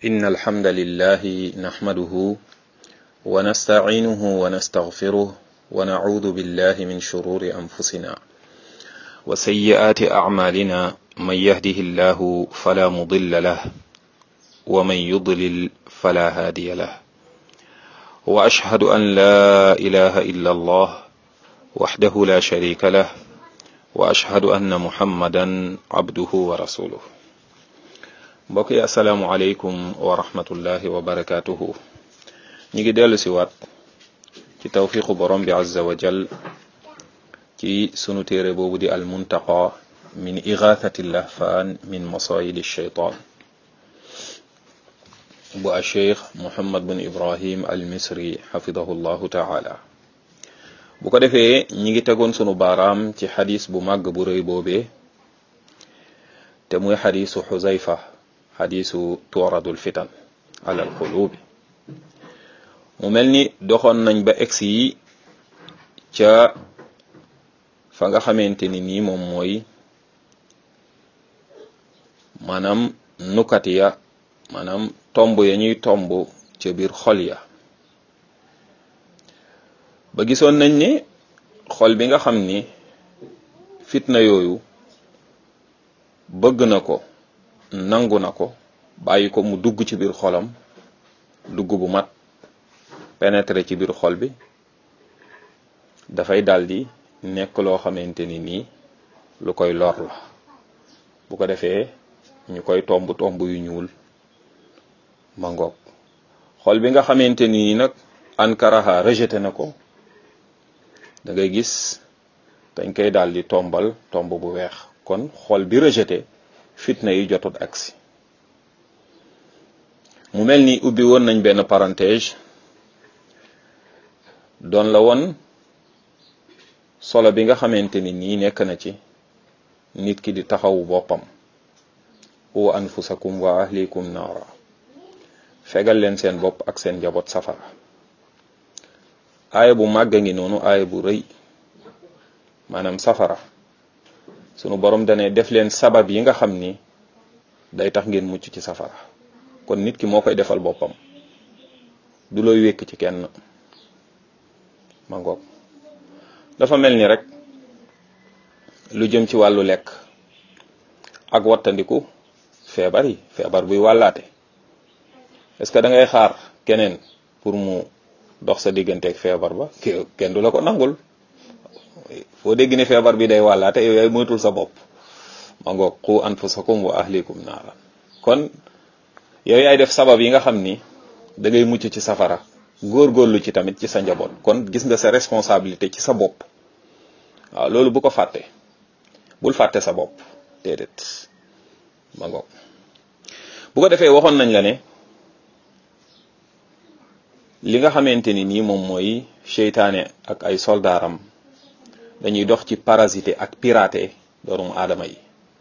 إن الحمد لله نحمده ونستعينه ونستغفره ونعوذ بالله من شرور أنفسنا وسيئات أعمالنا من يهده الله فلا مضل له ومن يضلل فلا هادي له وأشهد أن لا إله إلا الله وحده لا شريك له وأشهد أن محمدا عبده ورسوله mbokk yi asalaamualeykum wa rahmatullahi wa barakaatuhu ñi ngi dellu si waat ci tawfiqu borom bi azza wa jal ci sunu téere boobu di almuntaqa min igathati lahfaan min masayidi shaytaan bu a cheikh muhammad bin ibrahim al misri xafidahu llahu taala bu ko defee ñi ngi tegoon sunu baaraam ci xadis bu màgg bu rëy boobee te muy xadisu xuzayfa xadisu turadul fitan alal qulubi mu mel ni doxoon nañ ba egsi yi ca fa nga xamante ni nii moom mooy maanaam nukat ya maanaam tomb ya ñuy tomb ca biir xol ya ba gisoon nañ ni xol bi nga xam ni fitna yooyu bëgg na ko nangu na ko bàyyi ko mu dugg ci biir xolam dugg bu mat pénétrer ci biir xol bi dafay daldi nekk loo xamante ni nii lu koy lor la bu ko defee ñu koy tomb tomb yu ñuul ma ngoog xol bi nga xamante ni nag ankaraha rejeté na ko da ngay gis dañ koy daldi tombal tomb bu weex kon xol bi rejeté fitna yi jotut agsi mu mel ni ubbi woon nañ benn parenthèse doon la woon solo bi nga xamante ni nii nekk na ci nit ki di taxawu boppam wa anfusakum wa ahlikum naara fegal leen seen bopp ak seen njaboot safara aaya bu màgg ngi noonu aaya bu rëy maanaam safara sunu borom dane def leen sabab yi nga xam ni day tax ngeen mucc ci safara kon nit ki moo koy defal boppam du looy wékk ci kenn ma ngoog dafa mel ni rek lu jëm ci wàllu lekk ak wattandiku feebar yi feebar buy wàllaate est-ce que da ngay xaar keneen pour mu dox sa digganteeg feebar ba kenn du la ko nangul foo dégg ne feebar bi day wàllaate yow yaay moytul sa bopp ma ngoog qu anfusakum wa ahlikum naaran kon yow yaay def sabab yi nga xam ni da ngay mucc ci safara góorgóorlu ci tamit ci sa njaboot kon gis nga sa responsabilité ci sa bopp waaw loolu bu ko fàtte bul fàtte sa bopp déedéet ma ngoog bu ko defee waxoon nañ la ne li nga xamante ni nii moom mooy seytaane ak ay soldaaram dañuy dox ci parasité ak piraté doomu aadama yi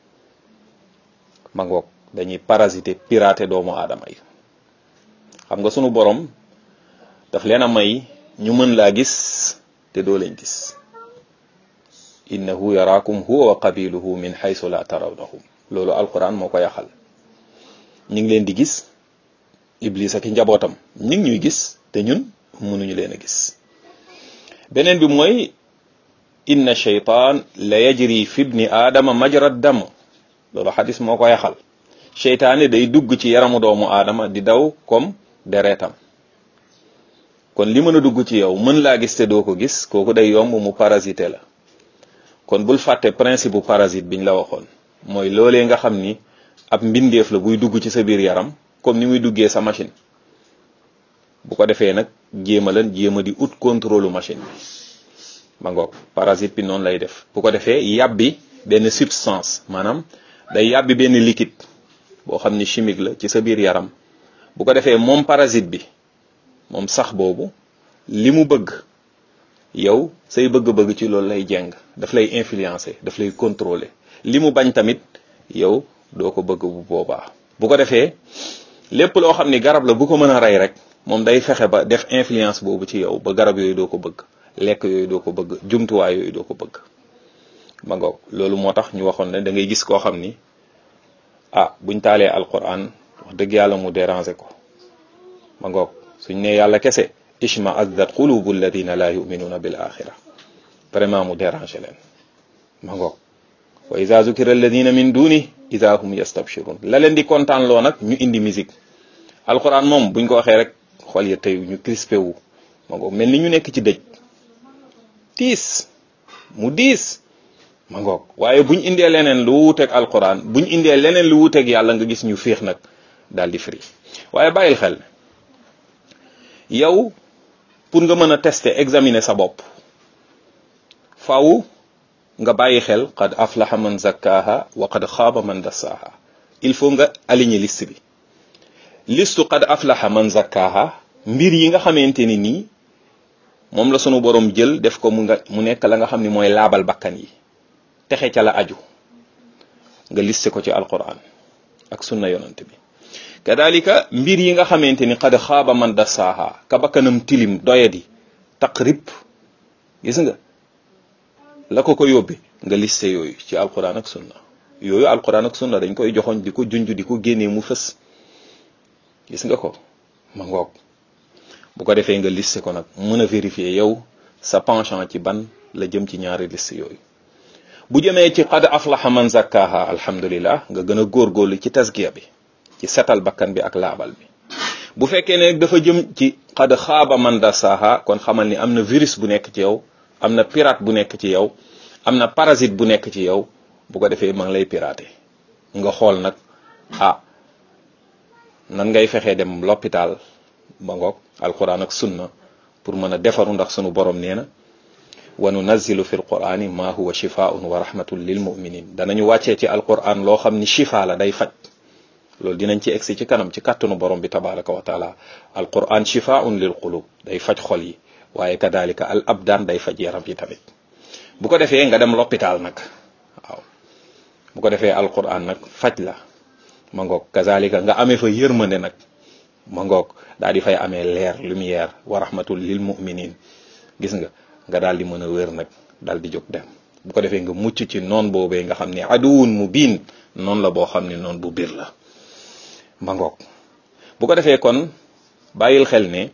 ma ngoog dañuy parasité piraté doomu aadama yi xam nga sunu borom daf leen a may ñu mën laa gis te doo leen gis innahu yaraakum huwa wa qabiluhu min haythu la tarawnahum loolu alquran moo ko yaxal ñu ngi leen di gis iblis ak njabootam ñu ngi ñuy gis te ñun mënuñu leen a gis beneen bi mooy inna sheytaan la yajri fi ibni aadama majra dam loolu xadis moo ko yaxal seytaane day dugg ci yaramu doomu aadama di daw comme deretam kon li mën a dugg ci yow mën laa gis te doo ko gis kooku day yomb mu parasité la kon bul fàtte principe bu parasite biñ la waxoon mooy loolee nga xam ni ab mbindeef la buy dugg ci sa biir yaram comme ni muy duggee sa machine bu ko defee nag jéem a lan jéem a di ut contrôle machine bi ma ngoog parasite bi noonu lay def bu ko defee yàbbi benn substance maanaam day yàbbi benn liquide boo xam ni chimique la ci sa biir yaram bu ko defee moom parasite bi moom sax boobu li mu bëgg yow say bëgg-bëgg ci loolu lay jeng daf lay influencer daf lay contrôler li mu bañ tamit yow doo ko bëgg bu boobaa bu ko defee lépp loo xam ni garab la bu ko mën a rey rek moom day fexe ba def influence boobu ci yow ba garab yooyu doo ko bëgg lekk yooyu doo ko bëgg jumtuwaay yooyu doo ko bëgg ma ngoog loolu moo tax ñu waxoon ne da ngay gis koo xam ni ah buñ taalee alquran wax dëgg yàlla mu déranger ko ma ngoog suñ ne yàlla kese ishma azdat qulubu alladina la yuminuuna bil axira vraiment mu déranger leen ma ngoog wa ida zukira alladina min duni ida hum yastabshirun la leen di kontaan loo nag ñu indi musique alquran moom buñ ko waxee rek xol ya tey ñu crispé wu ma ngoog mel ni ñu nekk ci dëj tiis mu diis ma ngoog waaye buñ indee leneen lu wuuteeg alquran buñ indee leneen lu wuuteeg yàlla nga gis ñu féex nag daal di firi waaye bàyyil xel yow pour nga mën a tester examiner sa bopp faaw nga bàyyi xel qad aflaha man zakkaha wa qad xaaba man dassaha il faut nga aligner liste bi listu qad aflaha man zakkaha mbir yi nga xamante ni nii moom la sunu borom jël def ko mu nga mu nekk la nga xam ni mooy laabal bakkan yi texe ca la aju nga liste ko ci alquran ak sunna yonante bi kadalika mbir yi nga xamante ni qad xaaba man dassaha ka bakkanam tilim doyadi taqrib gis nga la ko ko yóbbe nga liste yooyu ci alquran ak sunna yooyu alquran ak sunna dañ koy joxoñ di ko junj di ko génnee mu fës gis nga ko ma ngoog bu ko defee nga liste ko nag mën a vérifier yow sa penchant ci ban la jëm ci ñaari liste yooyu bu jëmee ci qad aflaha man zakkaha alhamdulillah nga gën a góorgóorlu ci tasgiya bi ci setal bakkan bi ak laabal bi bu fekkee ne dafa jëm ci qad xaaba man dassaha kon xamal ni am na virus bu nekk ci yow am na pirate bu nekk ci yow am na parasite bu nekk ci yow bu ko defee ma ngi lay pirater nga xool nag ah nan ngay fexee dem l'hôpital ba ngoog alquran ak sunna pour mën a defaru ndax sunu borom nee na wa nunazzilu fi alqurani ma huwa shifaun wa rahmatun lil muminin danañu wàccee ci alquran loo xam ni shifa la day faj loolu dinañ ci egsi ci kanam ci kàttanu borom bi tabaraka wa taala alquran shifaun lil qulub day faj xol yi waaye kadalika al abdaan day faj yaram yi tamit bu ko defee nga dem l'hôpital nag waaw bu ko defee alquran nag faj la ma ngoog kazalika nga amee fa yërmande nag ma ngoog daal di fay amee leer lumière wa rahmatul lil muminin gis nga nga daal di mën a wér nag daal di jóg dem bu ko defee nga mucc ci noon boobee nga xam ne aduwun mu biin noonu la boo xam ne noonu bu biir la ma ngoog bu ko defee kon bàyyil xel ne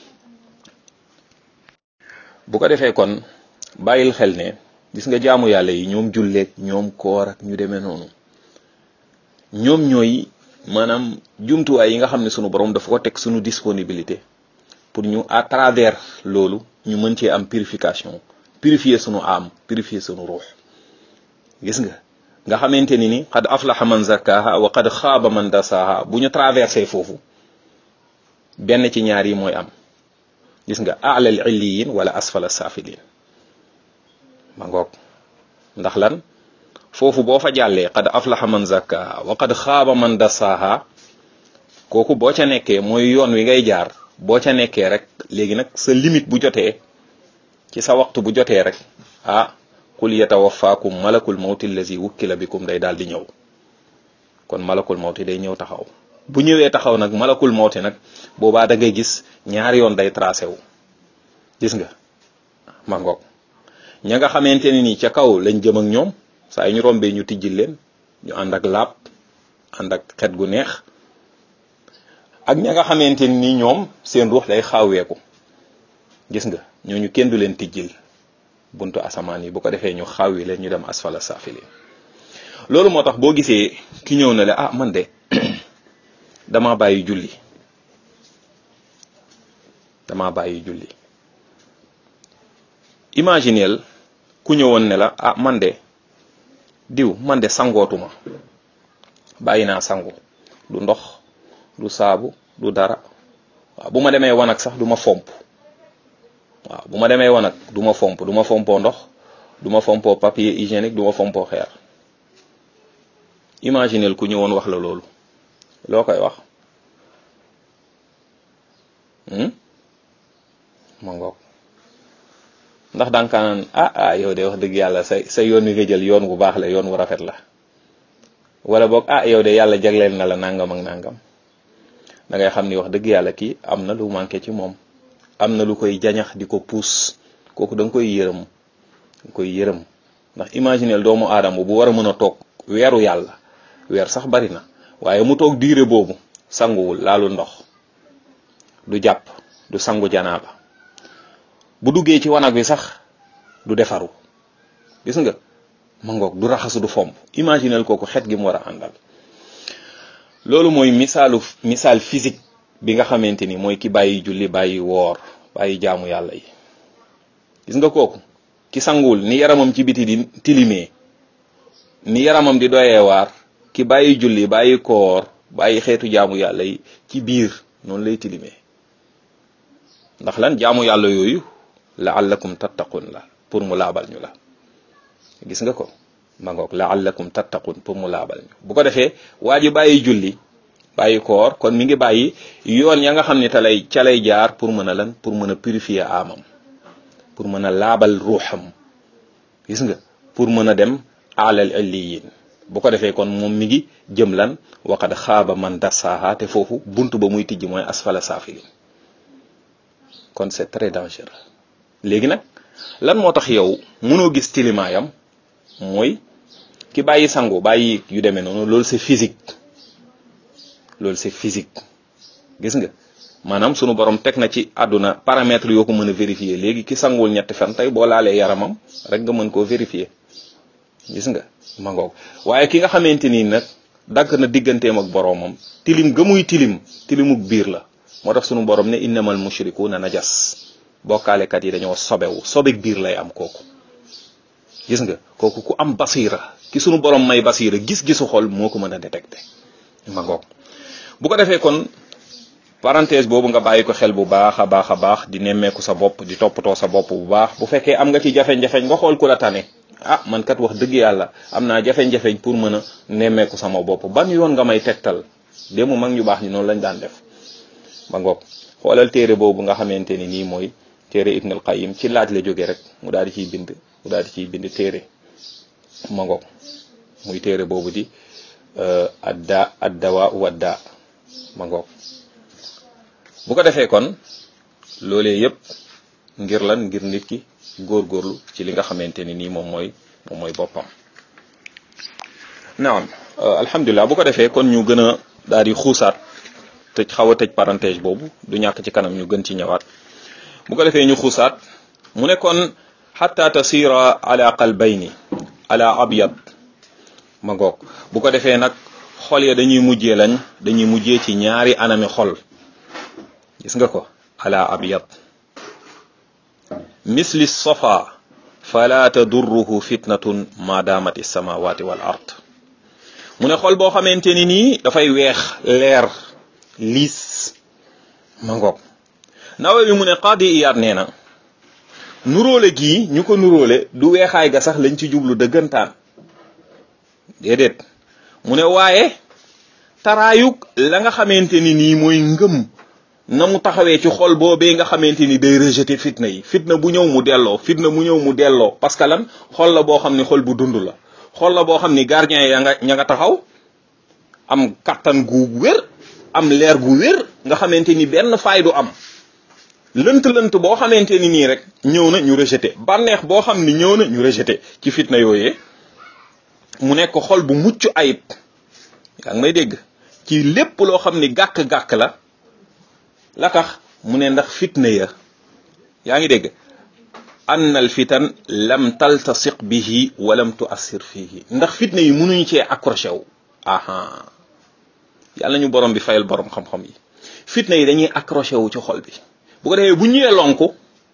bu ko defee kon bàyyil xel ne gis nga jaamu yàlla yi ñoom julleeg ñoom koor ak ñu demee noonu ñoom ñooy maanaam jumtuwaay yi nga xam ne sunu borom dafa ko teg sunu disponibilité pour ñu à travers loolu ñu mën cee am purification purifier sunu am purifier sunu ruux gis nga nga xamante ni ni qad aflaha man zakkaha wa qad xaaba man dasaha bu ñu traversé foofu benn ci ñaar yi mooy am gis nga alal illiyin wala asfala safilin ma ngoog ndax lan foofu boo fa jàllee qad aflaha man zakkaha wa qad xaaba man dasaha kooku boo ca nekkee mooy yoon wi ngay jaar boo ca nekkee rek léegi nag sa limite bu jotee ci sa waxtu bu jotee rek ah qul yatawaffakum malakul mawti allazi wukkila bikum day daal di ñëw kon malakul mawti day ñëw taxaw bu ñëwee taxaw nag malakul mawti nag boobaa da ngay gis ñaari yoon day tracé wu gis nga ma ngoog ña nga xamante ne nii ca kaw lañ jëm ak ñoom saa yu ñu rombee ñu tijjil leen ñu ànd ak laab ànd ak xet gu neex ak ña nga xamante ni ñoom seen ruux day xaaweeku gis nga ñooñu kenn du leen tijjil buntu asamaan yi bu ko defee ñu xaawi leen ñu dem asfala saafiliin loolu moo tax boo gisee ki ñëw na le ah man de dama bàyyi julli dama bàyyi julli imagineel ku ñëwoon ne la ah man de diw man de sangootuma bàyyi naa sangu du ndox du saabu du dara waaw bu ma demee wanag sax du ma fomp waaw bu ma demee wanag du ma fomp du ma fompoo ndox du ma fompoo papier hygiénique du ma fompoo xeer imagineel ku ñëwoon wax la loolu loo koy wax ma ngoog ndax danga naan ah ah yow de wax dëgg yàlla sa sa yoon wi nga jël yoon bu baax la yoon wu rafet la wala boog ah yow de yàlla jagleel na la nangam ak nangam da ngay xam ni wax dëgg yàlla kii am na lu manqué ci moom am na lu koy jañax di ko puus kooku da nga koy yërëm da nga koy yërëm ndax imagineel doomu aadama bu war a mën a toog weeru yàlla weer sax bari na waaye mu toog diire boobu sanguwul laalu ndox du jàpp du sangu janaaba bu duggee ci wanag wi sax du defaru gis nga ma ngoog du raxasu du fomp imaginel kooku xet gi mu war a àndal loolu mooy misaalu misaal physique bi nga xamante ni mooy ki bàyyi julli bàyyi woor bàyyi jaamu yàlla yi gis nga kooku ki sanguwul ni yaramam ci biti di tilimee ni yaramam di doyee waar ki bàyyi julli bàyyi koor bàyyi xeetu jaamu yàlla yi ci biir noonu lay tilimee ndax lan jaamu yàlla yooyu laallakum tattaqun la pour mu laabal ñu la gis nga ko ma ngoog laallakum tattaqun pour mu laabal ñu bu ko defee waa ji bàyyi julli bàyyi koor kon mi ngi bàyyi yoon ya nga xam ne te lay ca lay jaar pour mën a lan pour mën a purifier amam pour mën a laabal ruuxam gis nga pour mën a dem alal illiyin bu ko defee kon moom mi ngi jëm lan waqad xaaba man dassaaha te foofu buntu ba muy tijji mooy asfala saafilin kon c'est très dangereux léegi nag lan moo tax yow mënoo gis tilimaayam mooy ki bàyyi sangu bàyyi yu demee noonu loolu c'est physique loolu c'est physique gis nga maanaam sunu borom teg na ci àdduna paramètres yoo ko mën a vérifier léegi ki sanguwul ñetti fan tey boo laalee yaramam rek nga mën koo vérifier gis nga ma ngoog waaye ki nga xamante ni nag dagg na digganteem ak boroomam tilim ga muy tilim tilimuk biir la moo tax sunu borom ne innamal mushrikuuna najas bokkaalekat yi dañoo sobewu sobek biir lay am kooku gis nga kooku ku am basira ki sunu borom may basira gis-gisu xol moo ko mën a détecter ma ngoog bu ko defee kon parenthèse boobu nga bàyyi ko xel bu baax a baax a baax di nemmeeku sa bopp di toppatoo sa bopp bu baax bu fekkee am nga ci jafe-jafeñ nga xool ku la tane ah man kat wax dëgg yàlla am naa jafe-jafeñ pour mën a nemmeeku sama bopp ban yoon nga may tegtal démb mag ñu baax ñi noonu lañ daan def ma ngoog xoolal téere boobu nga xamante ni nii mooy téere Ibn al Qayyim ci laaj la jóge rek mu daal di ciy bind mu daal di ciy bind téere ma ngoog muy téere boobu di adda addawa wadda ma ngoog bu ko defee kon loolee yëpp ngir lan ngir nit ki góorgóorlu ci li nga xamante ni nii moom mooy moom mooy boppam naam alhamdulilah bu ko defee kon ñu gën a daal di xuusaat tëj xaw a tëj parenthèse boobu du ñàkk ci kanam ñu gën ci ñëwaat bu ko defee ñu xuusaat mu ne kon xatta tasira ala qalbayni ala abyad ma ngoog bu ko defee nag xol ya dañuy mujjee lañ dañuy mujjee ci ñaari anami xol gis nga ko ala abyad misli safa fala tadurruhu fitnatun ma damat samawati wal ard mu ne xol boo xamante ni nii dafay weex leer liis ma ngoog nawe bi mu ne qaadi iyaat nee na nuróole gii ñu ko nuróole du weexaay ga sax lañ ci jublu dëggantaan déedéet mu ne waaye taraayug la nga xamante ni nii mooy ngëm na mu taxawee ci xol boobee nga xamante ni day rejeter fitna yi fitna bu ñëw mu delloo fitna bu ñëw mu delloo parce que lan xol la boo xam ni xol bu dund la xol la boo xam ni gardien ya nga ña nga taxaw am kattan gu wér am leer gu wér nga xamante ni benn faay du am lënt-lënt boo xamante ni nii rek ñëw na ñu rejeté bànneex boo xam ni ñëw na ñu rejeté ci fitna yooyee mu nekk xol bu mucc ayib yaa ngi may dégg ci lépp loo xam ni gàkk-gàkk la la tax mu ne ndax fitna ya yaa ngi dégg ann al fitan lam taltasiq bihi walam tuassir fihi ndax fitna yi mënuñu cee accroché wu aha yàlla ñu borom bi fayal borom xam-xam yi fitna yi dañuy accroché wu ci xol bi bu ko defee bu ñëwee lonku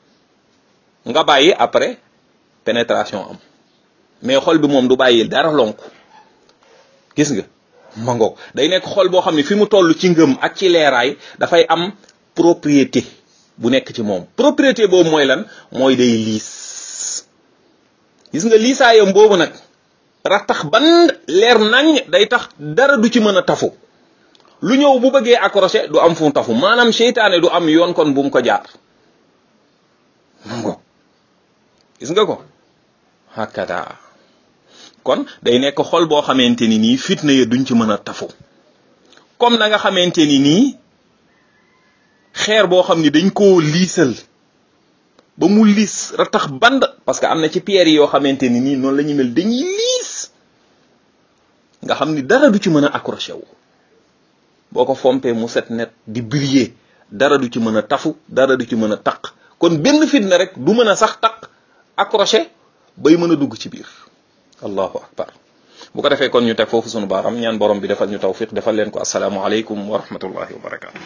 nga bàyyi après pénétration am mais xol bi moom du bàyyi dara lonku gis nga ma ngoog day nekk xol boo xam ne fi mu toll ci ngëm ak ci leeraay dafay am propriété bu nekk ci moom propriété boobu mooy lan mooy day liis gis nga liisaayam boobu nag rattax ban leer nañ day tax dara du ci mën a tafu lu ñëw bu bëggee accroché du am fu mu tafu maanaam seytaane du am yoon kon bu mu ko jaar ma ngoog gis nga ko hakada kon day nekk xol boo xamante ni nii fitna ya duñ ci mën a tafu comme na nga xamante ni nii xeer boo xam ni dañ koo liisal ba mu liis ratax band parce que am na ci pierre yi yoo xamante ni nii noonu la ñu mel dañuy liis nga xam ni dara du ci mën a accroché wu boo ko fompee mu set net di briller dara du ci mën a tafu dara du ci mën a taq kon benn fitna rek du mën a sax taq accroché bay mën a dugg ci biir allahu akbar bu ko defee kon ñu teg foofu sunu baaram ñaan borom bi defal ñu tawfiq defal leen ko asalaamu aleykum wa rahmatullahi wa barakatu